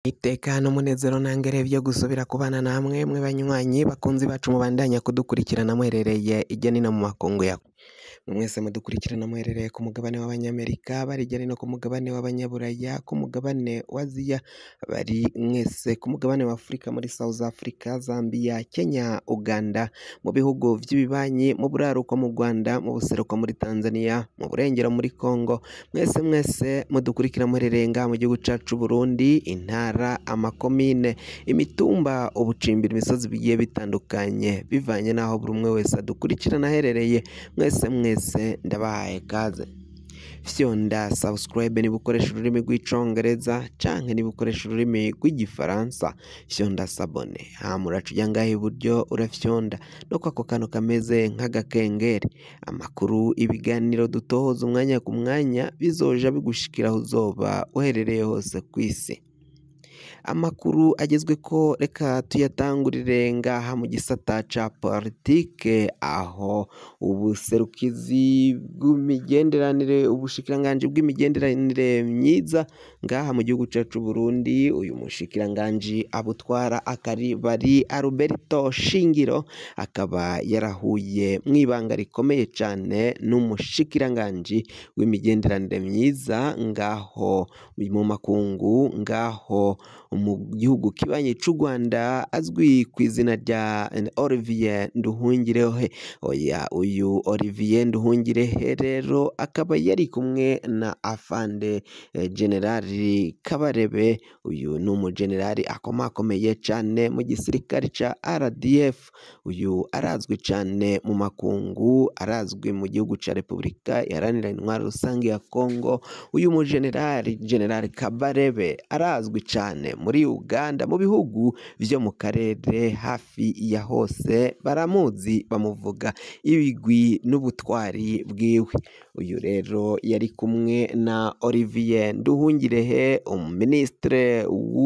Itekano umunezero ntangere vyo gusubira kubana namwe mwe banywanyi bakunzi bacu mubandanya kudukurikirana muherereye irya nino mu makungu ya mwese mudukurikirana muherereye ku mugabane w'abanyamerika bari irya nino ku mugabane w'abanyaburaya ku mugabane wa Aziya bari mwese ku mugabane wa Afurika muri South Africa Zambia Kenya Uganda mu bihugu vy'ibibanyi mu buraruko mu Rwanda mu buseruko muri Tanzania mu burengero muri Congo mwese mwese mudukurikira muherereye ngaha mu gihugu cacu Burundi intara amakomine imitumba ubucimbira imisozi bigiye bitandukanye bivanye n'aho buri umwe wese adukurikirana aherereye mwese mwese ndabahaye kaze fyonda subscribe niba ukoresha ururimi rw'icongereza canke niba ukoresha ururimi rw'igifaransa fyonda sabone hama uraca uja ngaha iburyo urafyonda no kwako kantu kameze nk'agakengeri amakuru ibiganiro dutohoza umwanya ku mwanya bizoja bigushikira aho uzoba uherereye hose kw'isi amakuru agezweko reka tuyatangurire ngaha mu gisata ca politike aho ubuserukizi bw'imigenderanire ubushikiranganji bw'imigenderanire myiza ngaha mu gihugu cacu Burundi uyu mushikiranganji abutwara akaribari Alberto Shingiro akaba yarahuye mw'ibanga rikomeye cane n'umushikiranganji w'imigenderanire myiza ngaho mu makungu ngaho mu gihugu kibanyi c'u Rwanda azwi kw'izina rya Olivier Nduhungirehe oya uyu Olivier Nduhungirehe rero akaba yari kumwe na afande generali Kabarebe uyu ni umugenerali akomakomeye cane mu gisirikare ca RDF uyu arazwi cane mu makungu arazwi mu gihugu ca Repubulika iharanira intwaro rusange ya Congo uyu mugenerali generali Kabarebe arazwi cane muri Uganda mu bihugu vyo mu karere hafi ya hose baramuzi bamuvuga ibigwi n'ubutwari bwiwe uyu rero yari kumwe na Olivier Nduhungirehe umuministre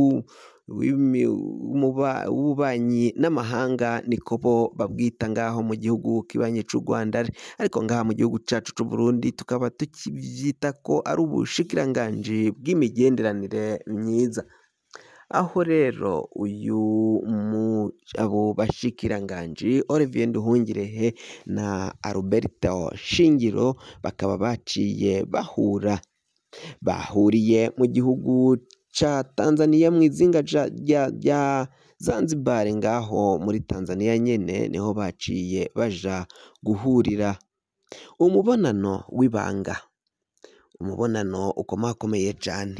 w'ububanyi n'amahanga niko bo babwita ngaho mu gihugu kibanyi c'u Rwanda ariko ngaha mu gihugu cacu c'u Burundi tukaba tukivyita ko ari ubushikiranganji bw'imigenderanire myiza aho rero uyu abo bashikiranganji Olivier Nduhungirehe na Alberto Shingiro bakaba baciye bahura bahuriye mu gihugu ca Tanzania mw'izinga rya Zanzibar ngaho muri Tanzania nyene niho baciye baja guhurira umubonano w'ibanga umubonano ukomakomeye cane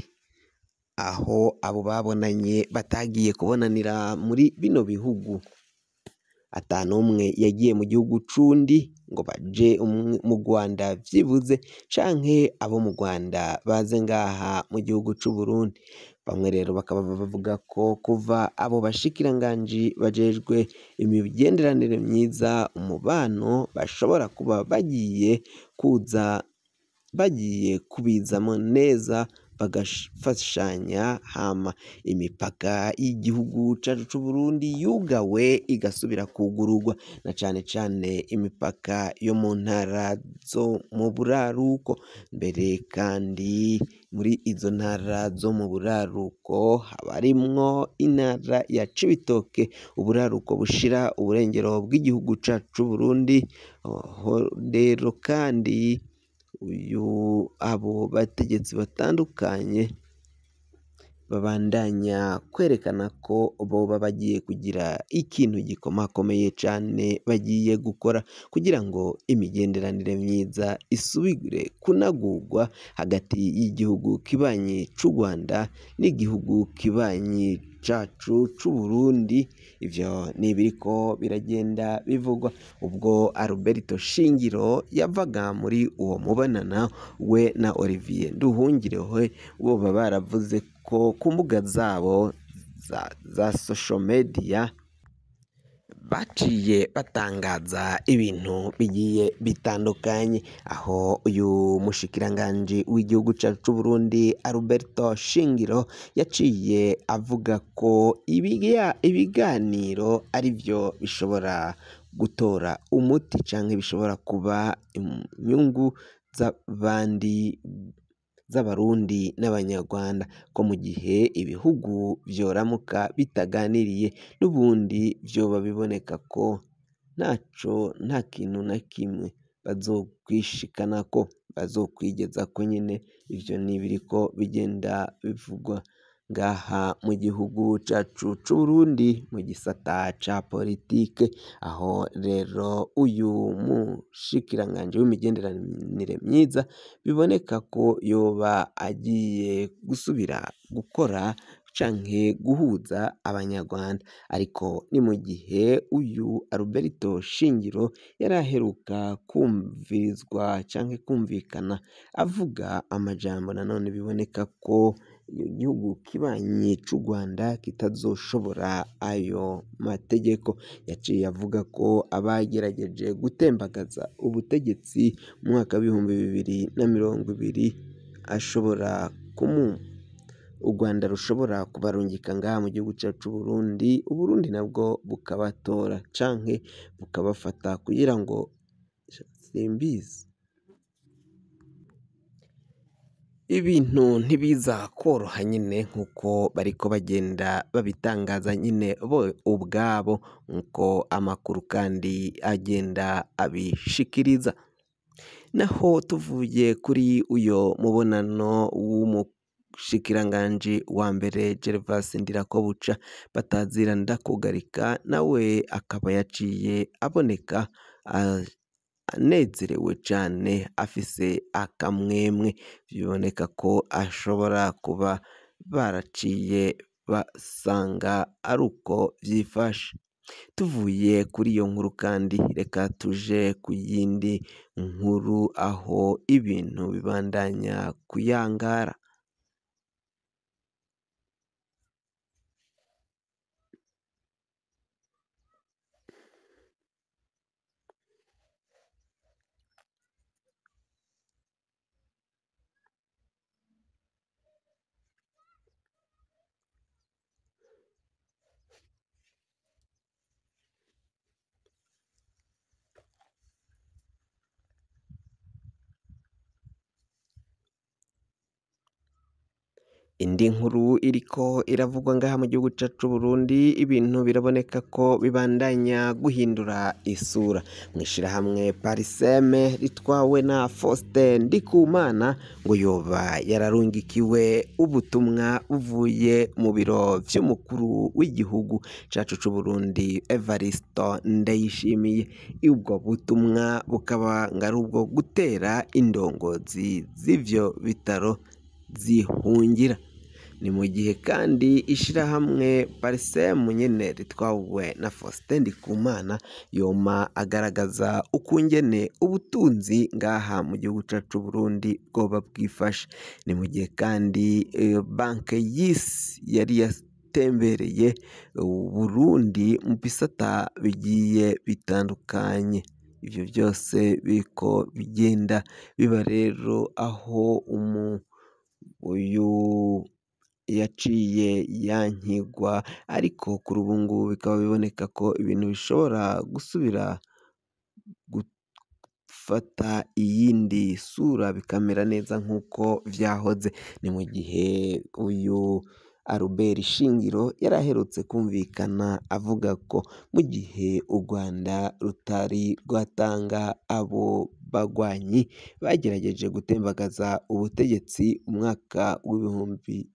aho abo babonanye batagiye kubonanira muri bino bihugu ata n'umwe yagiye mu gihugu c'undi ngo baje mu Rwanda vyibuze canke abo mu Rwanda baze ngaha mu gihugu c'u Burundi bamwe rero bakaba bavuga ko kuva abo bashikiranganji bajejwe imigenderanire myiza umubano bashobora kuba bagiye kuza bagiye kubizamo neza bagafashanya hama imipaka y'igihugu cacu c'u Burundi yugawe igasubira kugururwa na cane cane imipaka yo mu ntara zo mu buraruko mbere kandi muri izo ntara zo mu buraruko haba harimwo intara ya Cibitoke uburaruko bushira uburengero bw'igihugu cacu c'u Burundi rero kandi uyu abo bategetsi batandukanye babandanya kwerekana ko boba bagiye kugira ikintu gikomakomeye cane bagiye gukora kugira ngo imigenderanire myiza isubire kunagurwa hagati y'igihugu kibanyi c'u Rwanda n'igihugu kibanyi cacu c'u Burundi ivyo ni ibiriko biragenda bivugwa ubwo Alberto Shingiro yavaga muri uwo mubonano we na Olivier Nduhungirehe boba baravuze ko ku mbuga zabo za, za social media baciye batangaza ibintu bigiye bitandukanye aho uyu mushikiranganji w'igihugu cacu c'u Burundi Alberto Shingiro yaciye avuga ko ibiga, ibiganiro ari vyo bishobora gutora umuti canke bishobora kuba inyungu z'abandi z'abarundi n'abanyarwanda ko mu gihe ibihugu vyoramuka bitaganiriye n'ubundi vyoba biboneka ko ntaco nta kintu na kimwe bazokwishikanako bazokwigezako nyene ivyo n'ibiriko bigenda bivugwa ngaha mu gihugu cacu c'Uburundi mu gisata ca politike aho rero uyu mushikiranganji w'imigenderanire myiza biboneka ko yoba agiye gusubira gukora canke guhuza abanyarwanda ariko ni mu gihe uyu Alberto Shingiro yari aheruka kumvirizwa canke kumvikana avuga amajambo nanone biboneka ko igihugu kibanyi c'u Rwanda kitazoshobora ayo mategeko yaciye avuga ko abagerageje gutembagaza ubutegetsi mu mwaka w'ibihumbi bibiri na mirongo ibiri ashobora kumu u Rwanda rushobora kubarungika ngaha mu gihugu cacu c'Uburundi Uburundi nabwo bukabatora canke bukabafata kugira ngo simbizi ibintu ntibiza kworoha nyine nk'uko bariko bagenda babitangaza nyine bo ubwabo nk'uko amakuru kandi agenda abishikiriza naho tuvuye kuri uyo mubonano w'umushikiranganji wa mbere Gervas Ndirakobuca batazira ndakugarika nawe akaba yaciye aboneka anezerewe cane afise akamwemwe biboneka ko ashobora kuba baraciye basanga ari uko vyifashe tuvuye kuri iyo nkuru kandi reka tuje ku yindi nkuru aho ibintu bibandanya kuyangara indi nkuru iriko iravugwa ngaha mu gihugu cacu c'Uburundi ibintu biraboneka ko bibandanya guhindura isura mw'ishirahamwe Pariseme ritwawe na Faustin Ndikumana ngo yoba yararungikiwe ubutumwa buvuye mu biro vy'umukuru w'igihugu cacu c'Uburundi Evaristo Ndayishimiye ubwo butumwa bukaba ngo ari ubwo gutera indongozi z'ivyo bitaro zihungira ni mu gihe kandi ishirahamwe Parisemu nyene ritwawe na Faustin Ndikumana yoma agaragaza ukungene ubutunzi ngaha mu gihugu cacu c'Uburundi bwoba bwifashe ni mu gihe kandi eh, banke y'isi yari yatembereye Uburundi mu bisata bigiye bitandukanye ivyo byose biriko bigenda biba rero aho umu uyu yaciye yankigwa ariko kuri ubu ngubu bikaba biboneka ko ibintu bishobora gusubira gufata iyindi sura bikamera neza nk'uko vyahoze ni mu gihe uyu Albert Shingiro yari aherutse kumvikana avuga ko mu gihe u Rwanda rutari rwatanga abo bagwanyi bagerageje gutembagaza ubutegetsi umwaka w'ibihumbi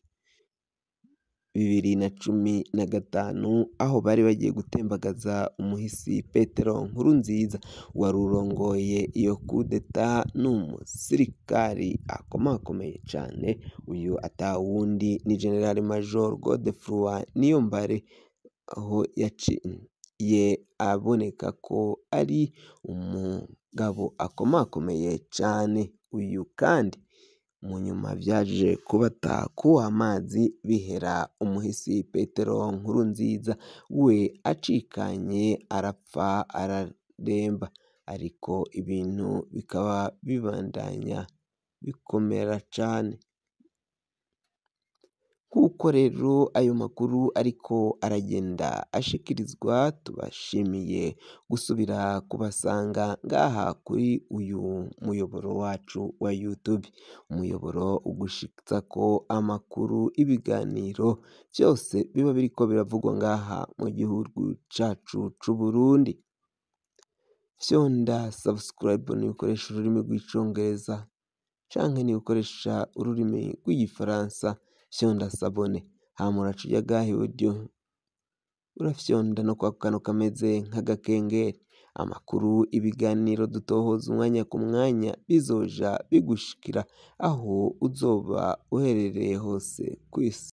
bibiri na cumi na gatanu aho bari bagiye gutembagaza umuhisi Petero Nkurunziza wari urongoye iyo kudeta n'umusirikari akomakomeye cane uyu atawundi ni General Major Godefroid Niyombare aho yaciye aboneka ko ari umugabo akomakomeye cane uyu kandi mu nyuma vyaje kubata kuw'amazi bihera umuhisi Petero Nkurunziza we acikanye arapfa araremba ariko ibintu bikaba bibandanya bikomera cane kuko rero ayo makuru ariko aragenda ashikirizwa tubashimiye gusubira kubasanga ngaha kuri uyu muyoboro wacu wa YouTube umuyoboro ugushitsako amakuru ibiganiro vyose biba biriko biravugwa ngaha mu gihugu cacu c'Uburundi fyonda subscribe niba ukoresha ururimi rw'icongereza canke niba ukoresha ururimi rw'igifaransa fyonda sabone hama uraca uja ngaha iburyo urafyonda no kwako kantu kameze nk'agakengeri amakuru ibiganiro dutohoza umwanya ku mwanya bizoja bigushikira aho uzoba uherereye hose kw'isi.